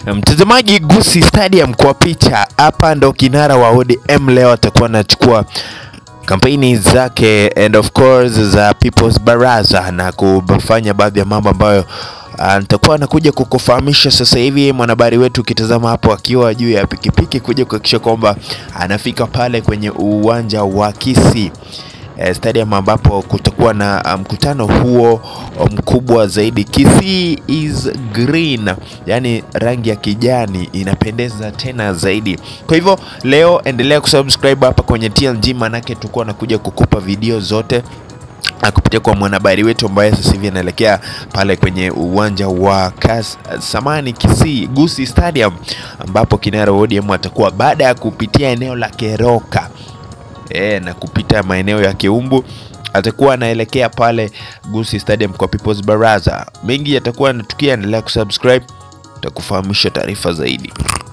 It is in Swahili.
Mtazamaji, Gusii Stadium kwa picha hapa ndo kinara wa ODM leo atakuwa anachukua kampeni zake and of course za People's Baraza na kufanya baadhi ya mambo ambayo ah, nitakuwa anakuja kukufahamisha sasa hivi. Mwanahabari wetu ukitazama hapo akiwa juu ya pikipiki kuja kuhakikisha kwamba anafika pale kwenye uwanja wa Kisii eh, stadium ambapo kutakuwa na ah, mkutano huo mkubwa zaidi. Kisii is green, yani rangi ya kijani inapendeza tena zaidi. Kwa hivyo leo endelea kusubscribe hapa kwenye TLG, manake tutakuwa nakuja kukupa video zote na kupitia kwa mwanahabari wetu ambaye sasa hivi anaelekea pale kwenye uwanja wa Kas, Samani Kisii Gusii Stadium ambapo kinara wa ODM atakuwa baada ya kupitia eneo la Keroka e, na kupita maeneo ya Keumbu atakuwa anaelekea pale Gusii Stadium kwa People's Baraza. Mengi yatakuwa yanatukia, endelea kusubscribe, tutakufahamisha taarifa zaidi.